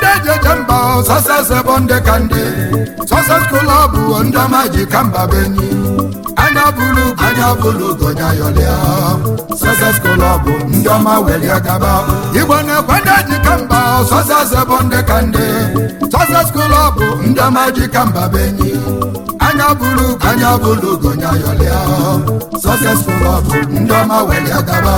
kwende ejeje mba sọses bụ ndị ka ndị sọses klọb ndị ọma ji ka mba benyi anya bụrụ ugo anya bụrụ ugo nya yọlịa sọses klọb ndị ọma welie gaba igbo na-ekwe ndị ji ka mba sọses bụ ndị ka ndị sọses klọb ndị ọma ji ka mba benyi anya bụrụ ugo anya bụrụ ugo nya yọlịa sọses klọb ndị ọma welie gaba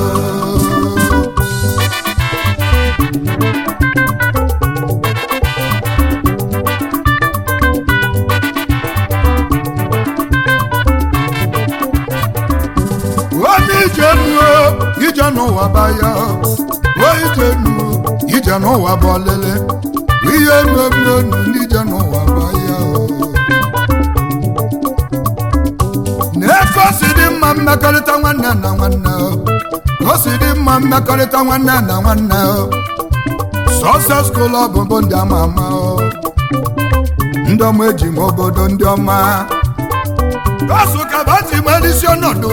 onye ije nuo ije n'ụwa baya o ije nuo ije n'ụwa bụ ọlele ihe mebienu n'ije n'ụwa baya na-efe o si dị mma mmekọrịta nwanne na nwanne o si dị mma mmekọrịta nwanne na nwanne sọses klọb bụ ndị ama ama ndị ọma eji m obodo ndị ọma gosu kabati nwere isi ọnọdụ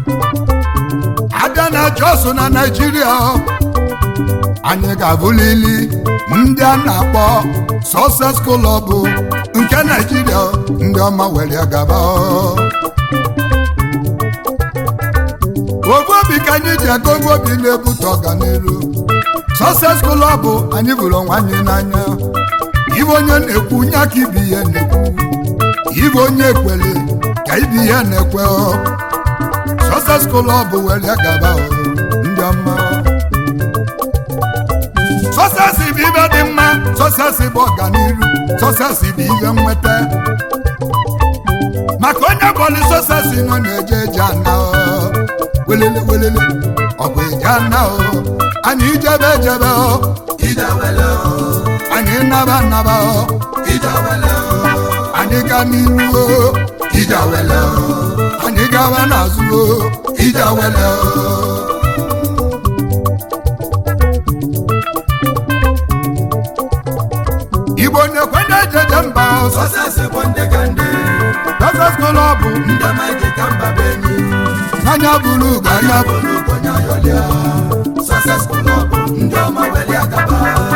abịa na jos na naijiria anyị ga-abụlili ndị a na-akpọ sọses klọb nke naijiria ndị ọma were gaba ofu obi ka anyị ji aga ofu obi na-ebute ọganiru sọses klọb anyị bụrụ onwe anyị n'anya ibe onye na-ekwu nye aka ibi ihe na-ekwu ibe onye ekwele ka ibi ihe na-ekwe sọses klọb were gaba ndị ọma sọses bụ ibe dị mma sọses bụ ọganiru sọses bụ ihe nweta maka onye bọọlụ sọses nọ na-eje eje ana welele welele ọ bụ eje ana anyị ijebe ejebe anyị naba naba anyị ga n'iru ijawele anyị gawa n'azụ ijawele igbo na-ekwe na ejeje mba Sọsesi bụ ndị ka ndị sọses klọb ndị ọma ji ka mba be enyi anya bụrụ ugo anya bụ bụrụ ugonye ayọlịa Sọsesi klọb ndị ọma weli agaba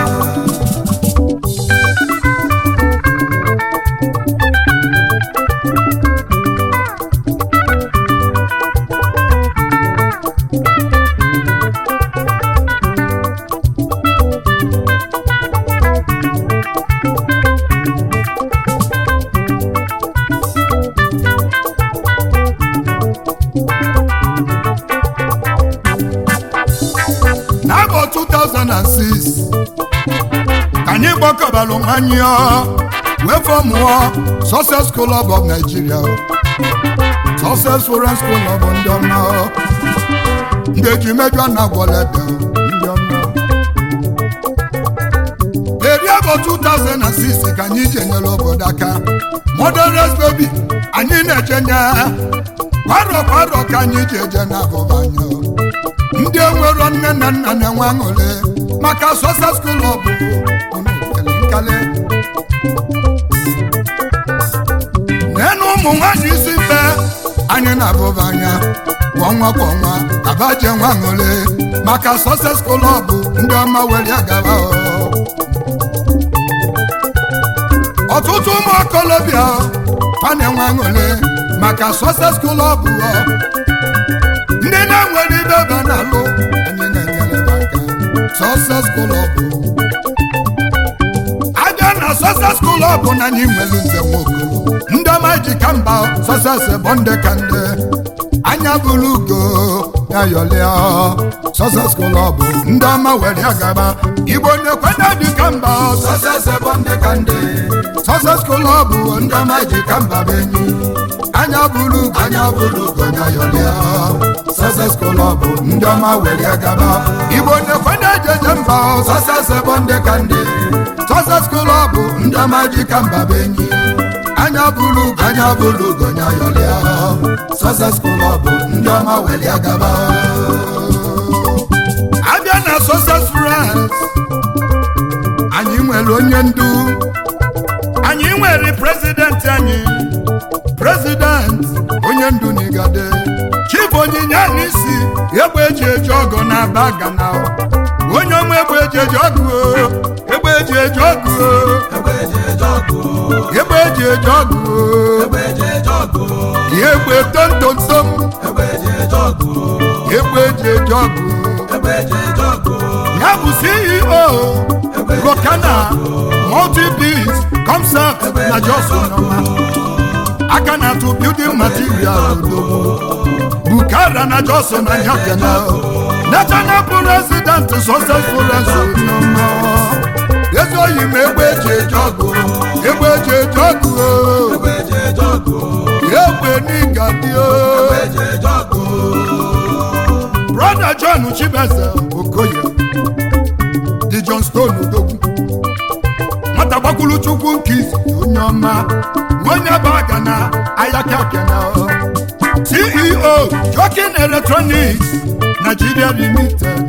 n'afọ 2006 ka anyị gbakọbalụ nwanyị wee fọmụọ Success Club of Nigeria Success Foreign School of ndị ọma ndị eji mejọ na gwọlebe ndị ọma eri afọ 2006 ka anyị ji enyere obodo aka Motherless baby anyị na-ejenye kwaro kwaro ka anyị ji eje n'abụba anya ndị enwero nne na nna na-enwe aṅụrị maka Success Club nkali n'enu ụmụ nwanyị isi mbe anyị na-abụba anya kwa ọnwa kwa ọnwa abaje nwe aṅụrị maka Success Club ndị ọma were gaba ọtụtụ ụmụ okolobịa fa na-enwe aṅụrị maka Success Club ndị na-enwere ibe ebe na-alụ anyị na-enyere ha aka Success Club abịa na Success Club na anyị nwere nze nwoke ndị ọma ji ka mba Success bụ ndị ka ndị anya bụrụ ugo ya yọlịa Success Club ndị ọma were agaba igbo na-ekwenye dị ka mba Sọsesi bụ ndị ka ndị Success Club ndị ọma ji ka mba bụ enyi anya bụrụ ugo anya bụrụ ugonye ayọlịa Success Club ndị ọma were gaba igbo na-ekwenye ejeje mba Sọsesi bụ ndị ka ndị Success Club ndị ọma ji ka mba bụ enyi anya bụrụ ugo anya bụrụ ugonye ayọlịa Sọsesi Club ndị ọma weli agaba abịa na Success France anyị nwere onye ndu anyị nwere prezidenti anyị prezident onye ndu n'igade chief onyinye n'isi egbe eji eji ọgụ na aba gana onye ọma egbe eji eji ọgụ o, egbe egbe eji eji ọgụ egbe eji eje ọgụ egbe eji eji ọgụ egbe eji eje ọgụ egbe tontontom egbe eji eje ọgụ egbe eji eji ọgụ egbe eji eje ọgụ ya bụ ceo rokana multibis concept na johnson nọma aka na-atụ building material odogwu bukara na johnson na nyakena national president successful nọma ezi oyi ma egbe eji eji ọgụ egbe eji eji ọgụ egbe eji eje ọgụ egbe n'ịgadio egbe eji eje ọgụ brother john chibeze okoye dị john stone odogwu nwata gbakwulu chukwu nke izi onye ọma onye bụ aga na ayakakena ceo jokin electronics nigeria limited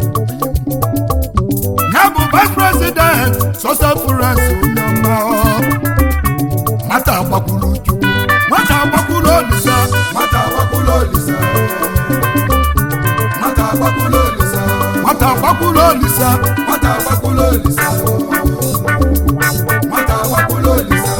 ya bụ vice president sosefurens onye ọma nwata gbakwulu chukwu nwata gbakwulu olisa nwata agbakwula olisa nwata agbakwula olisa nwata gbakwulu olisa nwata agbakwula olisa nwata agbakwula olisa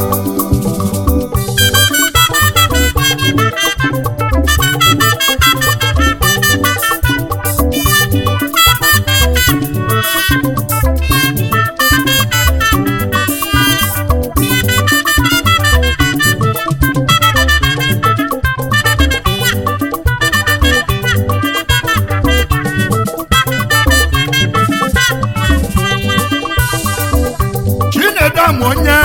chinedu ama onye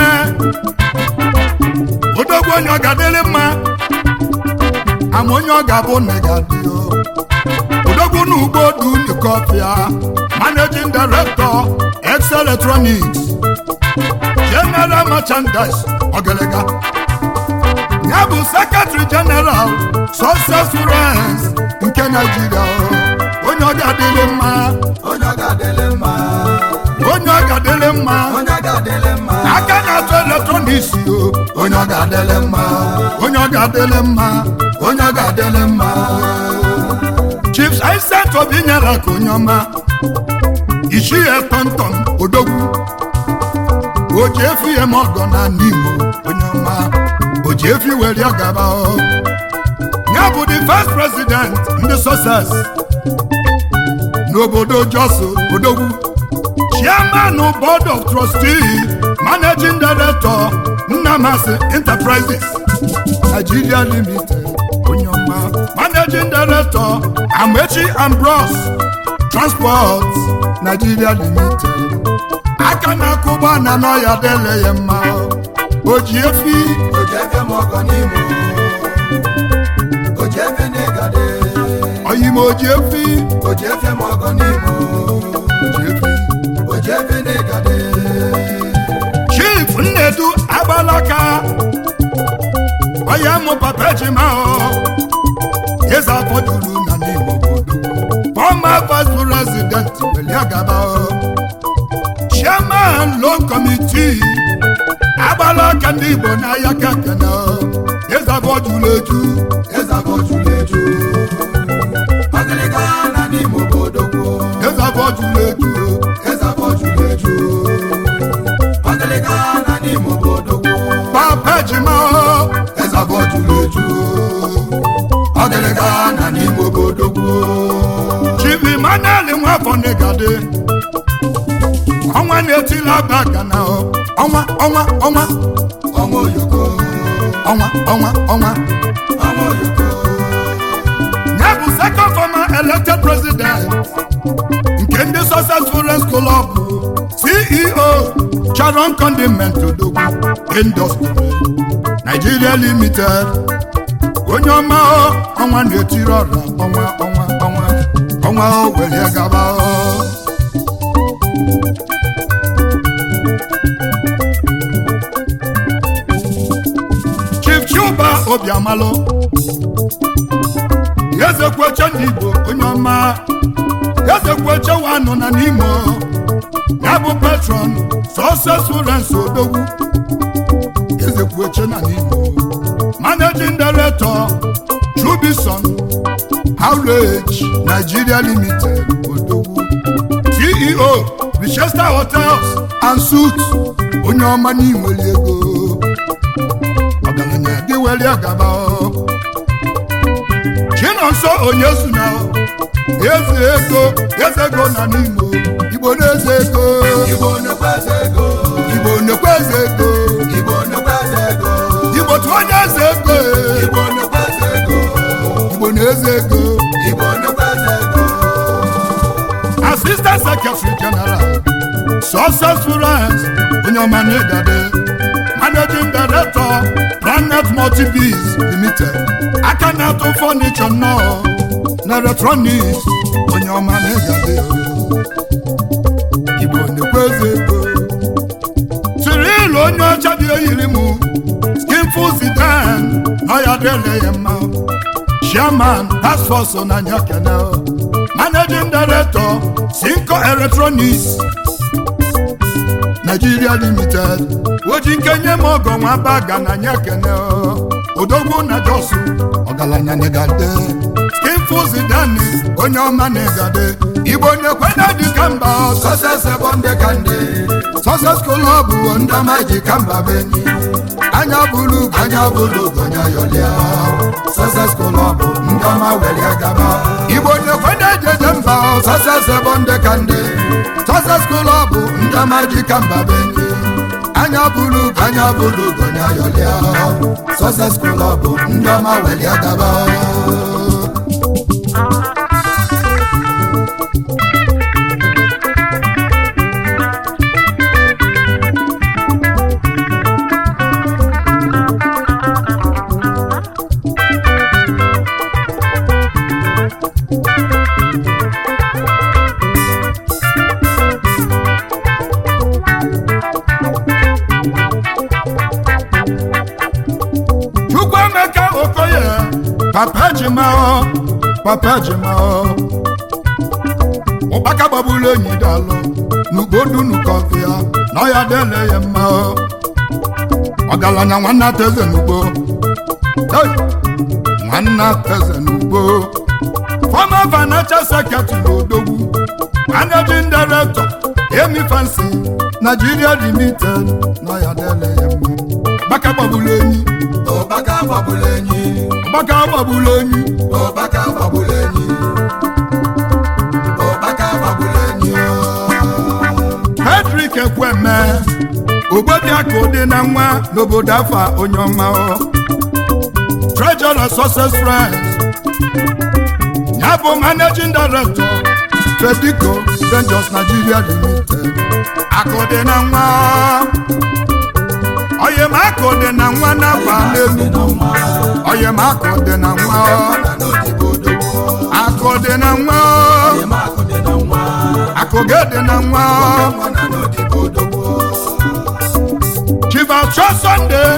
odogwu onye ọ ga-adịrị mma ama onye ọ ga-abụ nne ga-adị o odogwu na ugbo du nikọfịa managing director ex electronics general merchandise ọgalaga ya bụ secretary general success friends nke naijiria o. onye ọ ga-adịrị mma onye ọ ga-adịlị mma onye ọ ga-adịrị mma onye ọ ga-adịlị mma aka na-atụ eletrọniks o onye ọ ga-adịlị mma onye ọ ga-adịrị mma onye ọ ga-adịlị mma chief isent obi nyere ka onye ọma ichie tọntọn odogwu oji efi ya ma ọgọ na n'imo onye ọma oji efi were ya gaba o ya bụ the first president ndị success n'obodo joso odogwu chairman board of trustee managing director nnamasi enterprises nigeria limited onye ọma managing director amechi ambrose transport nigeria limited aka na-akụ ụgbọala n'ọya dele ya mma o ji efi o ji efe m ọgọ n'imo o ji efe n'ịgade oyime oji efi o ji efe m ọgọ n'imo oji efi o ji efe n'ịgade chief nnedu agbalaka onye mụ papa ejima o eze afọ juru na n'igbo obodo former vice president weliagaba o chairman loan committee agbalaka ndị igbo n'ahịa kekene o eze afọ juru eju eze afọ juru eju ọgịlịga na n'imo obodo kwuo eze afọ juru eju o eze afọ juru eju ọgịlịga na n'imo obodo kwuo papa ejima o eze afọ juru eju ọgịlịga na n'imo obodo kwuo chief emmanuel nwafọ n'igade ọnwa na-etila aba na o ọnwa ọnwa ọnwa ọnwa oyoko ọnwa ọnwa ọnwa ọnwa oyoko ya bụ second former elected president nke ndị successful school of ceo charon condiment odogwu industry nigeria limited onye ọma o ọnwa na-etiri ọra ọnwa ọnwa ọnwa ọnwa o were gaba o chief chuba obiamalụ ezekweche ndị igbo onye ọma ezekweche wanụ na n'imo ya bụ patron successful rens odogwu ezekweche na n'imo managing director trubison outrage nigeria limited odogwu ceo richester hotels and suits onye ọma n'inwere ego ọgaranya gị were gaba chinonso onye suna eze ego eze ego na n'imo igbo na-eze ego Igbo nnukwu eze ego igbo nnekwu eze ego Igbo nnukwu eze ego igbo tụ onye eze ego Igbo nnukwu eze ego igbo na-eze ego Igbo nnukwu eze ego assistant secretary general successful rice onye ọma n'ịgade managing director planet multibis limited aka na-atụ fọnichọ nnọọ na electronics onye ọma n'ịgade igbo nnekwu eze ego Cyril onye ọcha dị eyiri m skinful zidan na ya dịle ya mma chairman task force na nyakene managing director Cinco Electronics Nigeria Limited oji nkenye m ọgọ nwa baga na nyakene odogwu na josu ọgaranya negade skinful zidani onye ọma negade igbo nyekwena dịka mba ọsọ Success ebo ndị ka ndị Success Club bụ ndị ọma ji ka mba benyi anya bụrụ ugo anya bụlụ gonya yọlịa Success Club ndị ọma welie gaba igbo nyekwena ejeje mba ọsọ Success ebo ndị ka ndị Success Club bụ ndị ọma ji ka mba benyi anya bụrụ ugo anya bụlụ gonya yọlịa Success Club ndị ọma welie gaba Chukwuemeka Okoye papa ejima papa ejima ụkpaka gbagburu enyi dalụ n'ugbodunu kọfịa na ọya dele ya mma ọgaranya nwanna teze n'ugbo Hey! nwanna teze n'ugbo former financial secretary odogwu managing director emi fancy nigeria limited na ọya dele ya mma ụkpaka gbagburu enyi Ụbaka gbagburu enyi ụkpaka gbagburu enyi Ụbaka gbagburu enyi Ụbaka gbagburu enyi Patrick Ekweme Ogbobiaka dị na nwa n'obodo afa onye ọma ọ. Treasurer Success Friends ya bụ Managing Director Tradico Ventures Nigeria Limited akụ dị na nwa oyem akụ dị na nwa n'afa n'Enugu oyem akụ dị na nwa akụ dị na nwa akụ gị dị na nwa Chief Achọ Sunday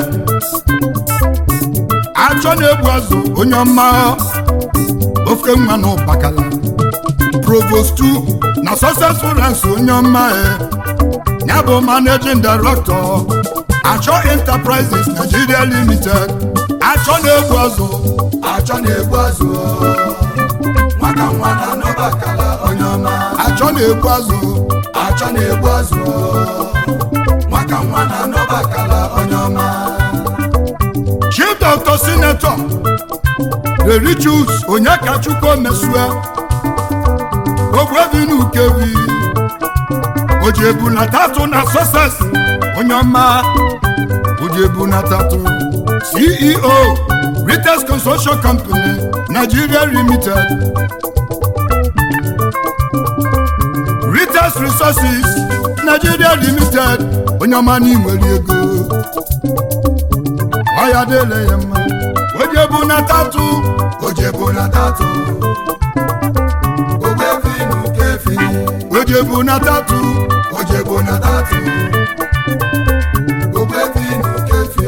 achọ na-egbu azụ onye ọma ofe nwa na ụbakala Provost 2 na Successful Ranks onye ọma e ya bụ Managing Director Achọ Enterprises Nigeria Limited achọ na-egbu azụ Achọ na-egbu azụ nwata nwa na n'ọbakala onye ọma achọ na-egbu azụ Achọ na-egbu azụ nwata nwa na n'ọbakala onye ọma Chief Dr. Senator Rerichus Onyekachukwu Mesue Ogbuebi Ukevi Ojebu na tatu na Success onye ọma Ojebu na tatu CEO Rites Construction Company Nigeria Limited Rites Resources Nigeria Limited onye ọma n'inwere ego ọya dele ya mma Ojebu na tatu Ojebu na tatu Ogbefi n'ukefi Ojebu na tatu Ojebu na tatu Ogbefi n'ukefi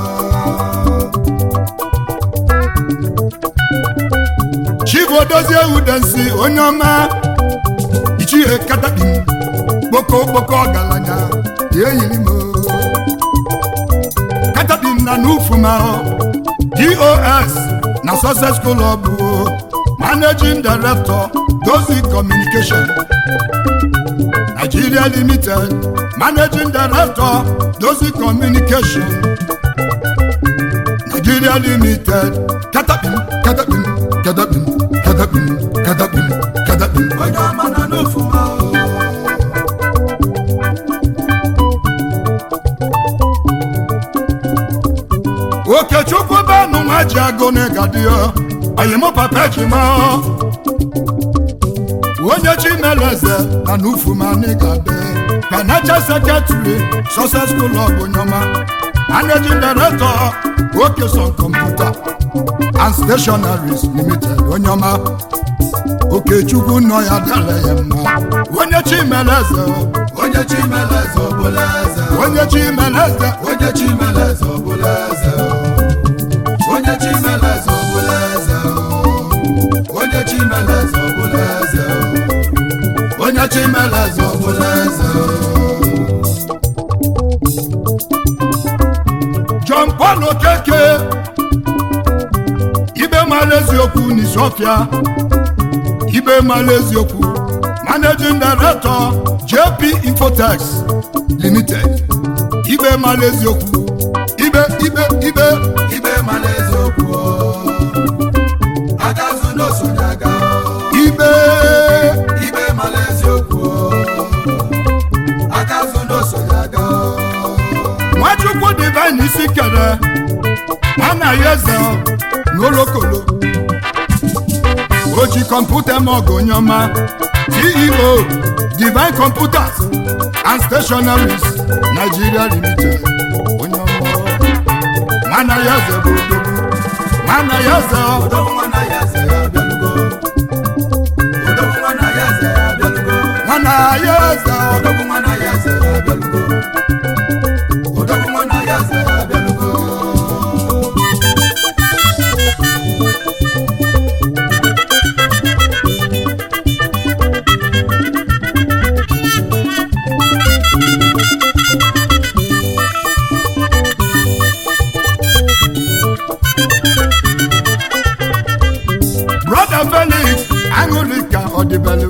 Chief Odozie Udensi onye ọma ichie katakpim kpoko kpoko ọgaranya ya eyiri m katakpim na n'ufuma dos na Success Club bụ managing director dozi communication nigeria limited managing director dozi communication nigeria limited katapin katapin katapin katapin katapin katapin onye ọma na n'ofuma okechukwu benụ nwa ji agụ n'ịgadio oyimụ papa ejima onye chimeleze na n'ufumanigade financial secretary success school of onyoma managing director okeson computer and stationaries limited onyoma okechukwu nọ ya dara ya mma onye chimeleze onye chimeleze ọbụla eze onye chimeleze onye chimeleze ọbụla eze onye chimeleze ọbụla eze onye chimeleze ọbụla eze onye chimeleze ọbụla eze john paul okeke ibe mara eziokwu n'isiofia ibe mara eziokwu managing director jp infotex limited ibe mara eziokwu ibe ibe ibe ibe mara eziokwu agazụ n'osonye aga ibe ibe mara eziokwu agazụ n'osonye aga nwachukwu divine isi kere anaghị eze n'olokolo o ji kọmputa m ọgụ onyeọma ceo divine computers and stationaries nigeria limited onyeọma nwana ya eze bụ odogwu nwana ya eze odogwu nwana ya eze ya abịalugo odogwu nwana ya eze ya abịalugo nwana ya eze odogwu nwana ya eze ya abịalugo odogwu nwana ya eze ya abịalugo brother felix aṅụrịka ọdịbelu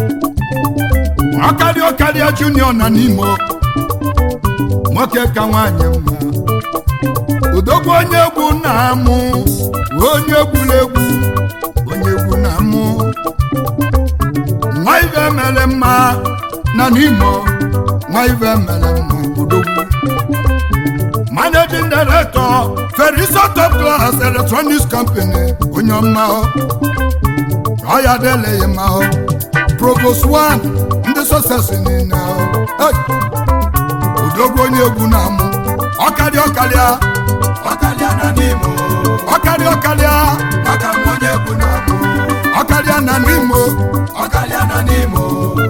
ọkarịa ọkarịa junior na n'imo nwoke ka nwanyị mma udogwu onye egwu na-amụ onye egwuregwu onye egwu na-amụ nwa ibe mere mma na n'imo nwa ibe mere mma udogwu managing director ferisa top class electronics company onye ọma ọ ya adịleghị mma ọ provost one ndị sọsesi niile ọ Hey! udogwu onye egwu na-amụ ọkarịa ọkarịa ọkalịa na n'imo ọkarịa ọkarịa maka m onye bụ na mụ ọkarịa na n'imo ọkalịa na n'imo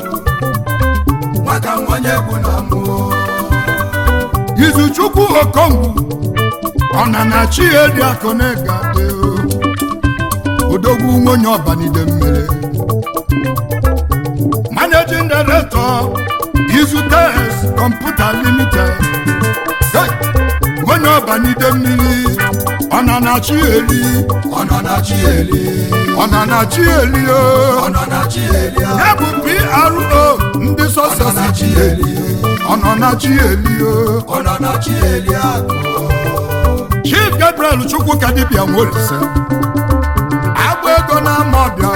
maka m onye bụ na mụ izuchukwu okongwu ọnana chiedi akụnega dị odogwu nwonye ọbanide mmiri managing director izutes computer limited Hey! nwonye ọbanide mmiri ọnana chieli ọ nọ na chi eli ọnana chieli o ọ nọ na chi eli a. ya bụ pro ndị ọ nọ na chi sọsesi eli ọnana chieli o ọ nọ na chi eli akụ chief gabriel chukwuka dibịa nwolise agba ego na-ama ọbịa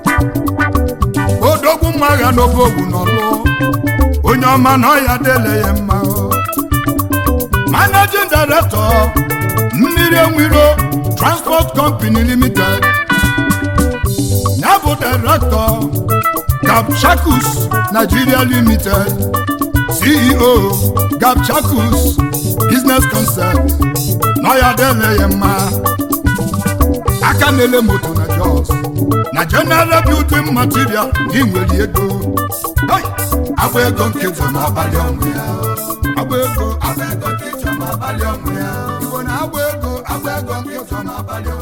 odogwu mma agha n'obe ogwu n'ọlụ onye ọma na ọya dele ya mma managing director mmiri enwiro transport company limited ya bụ director gapchakus nigeria limited ceo gapchakus business concept n'ọya dele ya mma aka na-ele moto na jos na general building material gị nwere ego Hey! agba ego nkịtị ma abalị ọnwụ ya agba ego agba ego nkịtị ma abalị ọnwụ ya igbo na agba ego agba ego nkịtị ma abalị ọnwụ